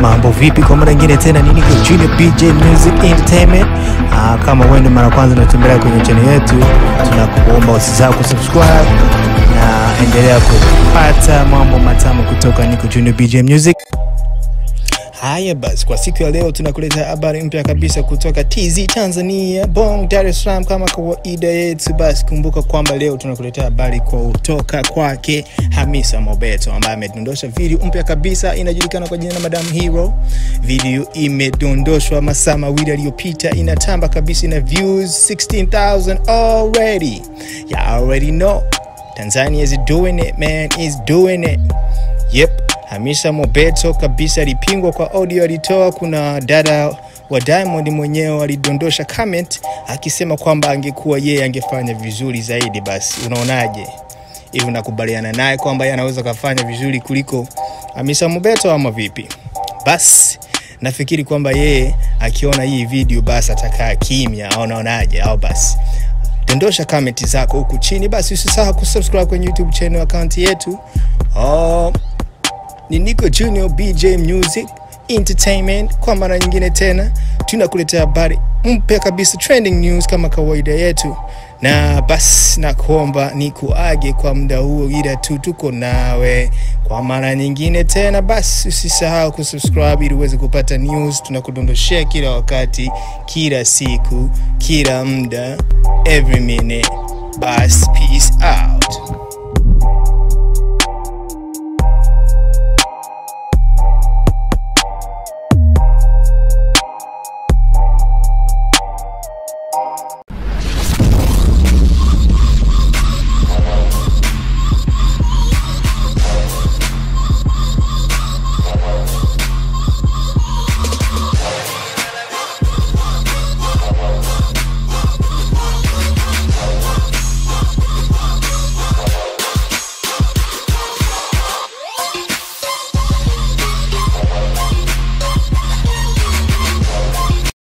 mambo vipi? Kwa mara nyingine tena ni niko Junior BJ Music Entertainment. Ah, kama wewe ndio mara kwanza unatembelea kwenye channel yetu, tunakuomba usisahau kusubscribe na endelea kupata mambo matamu kutoka niko Junior BJ Music. Haya basi, kwa siku ya leo tunakuleta habari mpya kabisa kutoka TZ Tanzania, Bong, Dar es Salaam. Kama kawaida yetu, basi kumbuka kwamba leo tunakuletea habari kutoka kwake Hamisa Mobeto ambaye amedondosha video mpya kabisa, inajulikana kwa jina la Madam Hero. Video imedondoshwa masaa mawili aliyopita, inatamba kabisa, ina views 16000 already. You already know Tanzania is doing it man, is doing it. Yep. Hamisa Mobeto kabisa alipingwa kwa audio alitoa. Kuna dada wa Diamond mwenyewe alidondosha comment akisema kwamba angekuwa yeye angefanya vizuri zaidi. Basi unaonaje hivi, unakubaliana naye kwamba yeye anaweza kafanya vizuri kuliko Hamisa Mobeto ama vipi? Basi nafikiri kwamba yeye akiona hii video basi atakaa kimya, au unaonaje? Au basi dondosha comment zako huku chini. Basi usisahau kusubscribe kwenye YouTube channel account yetu oh, ni Nico Junior BJ Music Entertainment. Kwa mara nyingine tena tunakuletea habari mpya kabisa, trending news kama kawaida yetu, na basi nakuomba ni kuage kwa muda huo, ila tu tuko nawe kwa mara nyingine tena. Basi usisahau kusubscribe ili uweze kupata news tunakudondoshea kila wakati, kila siku, kila muda, every minute. Basi peace out.